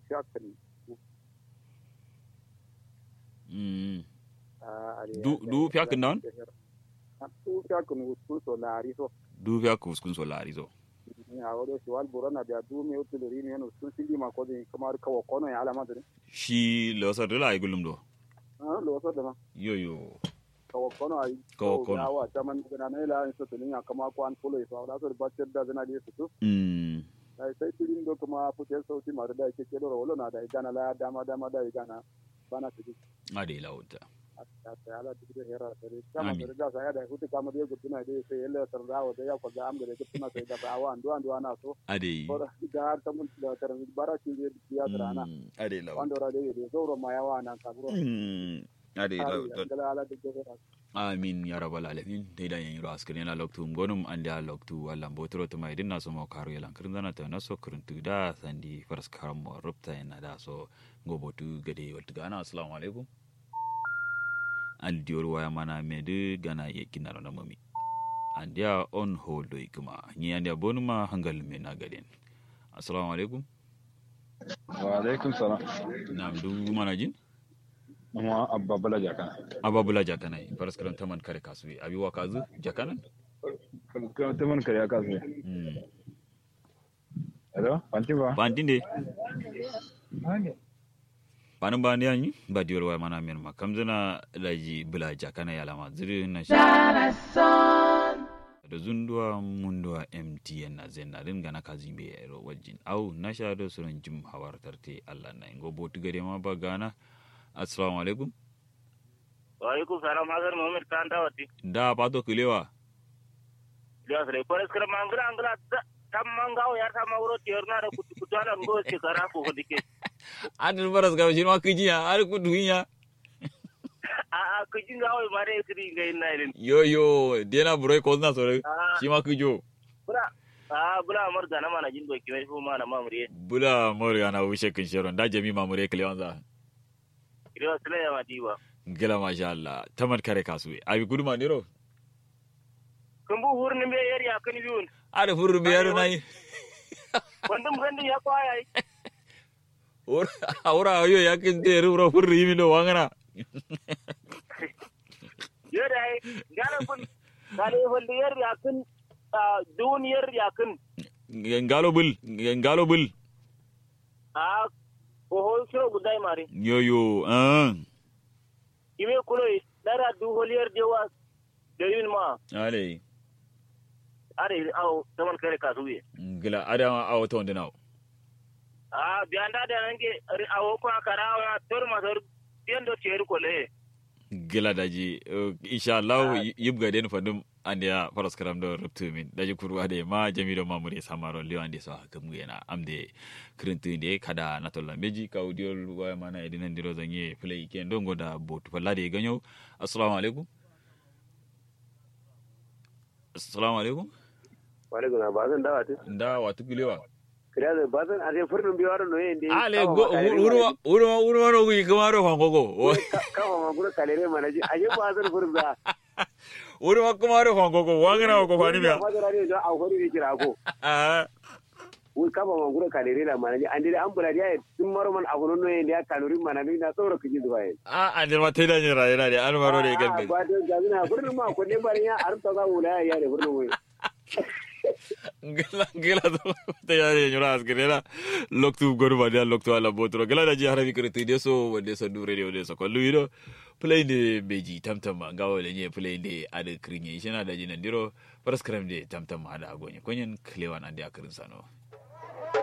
fiyakan mm a Du- du fiyakan nan? du fiyakan wasu so lari so du fiya ku uskun so lari zo a wado shi wal burana da du me utu lori ne no sun sili ma ko din kamar kawo kono ya alama da shi losa dala ay gulum do ah lo so da ma yo yo kawo kono ay Kawo kono. ya wa taman da na la in so to ya kama ko an fulo so da so ba ce da zana da su mm sai sai tirin do kuma fute sauti ma da ke ke do wala na da gana la dama dama da gana bana su ade lauta ta ala duk da hera tare kama Amin. da ga sai da hutu kama da gutuna da sai yalla tar dawo da ya ko ga am da gutuna sai da bawa andu andu ana so ade ko da har ta mun da tar bara ki da ya tarana Mm, ade lauta wanda ra da da zauro ma yawa nan ka buro Mm, ade lauta da ala duk da hera amin ya rabbal alamin dai da yin ro askrin la loktu gonum ande a loktu walla botoro to mai dinna so mo karo yalan kirin dana ta naso kirin tu da sandi faras karam mo rupta yana da so gobotu gade waltu gana assalamu alaikum aldiyor waya mana me de gana ye kinaro na mami andia on hold ikuma ni andia bonuma hangal me na gaden assalamu alaikum wa alaikum salam nam du mana jin amma abba bala jaka ababula jakanai faras karam taman kare kasui abi wakazu jakanan kuma ta man kariya kasu mm. hello fanti ba bandinde banin ba yanyi ba diwar waya mana min ma kamzana laji bula jakana ya lama ziri na shi da zunduwa munduwa mtn na zen na ringa na kazi be yaro wajin au na sha da suran jim hawar tarte allah na ingo botu gare ma ba gana assalamu alaikum Waalaikum salam Hasan Muhammad kan dawati. da pato kilewa Dia sare pares kira mangla angla tam mangao yar sama uro tierna da kutu kutu ala ngo se kara ko dike. adil baras ga shi ma kijiya ar ku dunya A a kujin gawo mare kiri ngai nailin. yo yo dena burai ko na sore Ah. shi ma kijo Bura a bula amar gana mana jin doki mai fu mana mamure. bula moriya na wushe kin shirin da jami mamure kilewanza Kiriwa sila ya madiba. gila masha Allah tamar kare kasuwe abi gudu ma niro Kumbu hurni be yar ya kani biun. ada furu be yaro nai Wandum gandi ya kwa ai. ora ora ayo yakin te ru furu yimi do wangana Yar ai gana kun kale wanda yar ya kun duniyar ya kun. ngalo bul ngalo bul A ko hol shiro gudai mare. yo yo ah ime kulo dara du holiyar dewa da yin ma ale are aw taman kare kasuye gila ada awo to ndina a bianda da nange awo ko akara wa tor ma tor tiendo cher ko le gila daji eh, insha Allah yibga den fandum andiya faras karam do ruptu min daji kurwa de ma jamido mamure samaro liwa ande so hakam yana amde krintu de kada natolla meji ka audiol wa mana edina ndiro zanye play ken dongo da botu palade ganyo assalamu alaikum assalamu alaikum wale gona ba zan dawa ta nda watu kilewa kiriya da ba zan a sai furnin biyu waro noye inde ale go urwa urwa urwa no gu kamaro fangogo kafa ma gura kalere mana ji aje ba zan furin da urwa kamaro fangogo wangana ko fani biya ba zan rani da a hori ne kira ko ah wai kafa ma gura kalere da mana ji an dai an bula dia tun maro man abu noye inde ya kalori mana ni na tsoro kiji zuwa yi a andir ma teda ni rayena de an maro de galbe ba da jami'a furnin ma ko ne bari ya arta za mu la ya ne furnin wai gela gela to te ya de nyura asgrela loktu goru ba dia loktu ala botro gela da ji harabi kirti de so wande so dure de wande so ko luido play de beji tamtam ga wale nye play de ade krinye shina da jinan diro paraskram de tamtam ada agonye konyen klewan ande akirin sano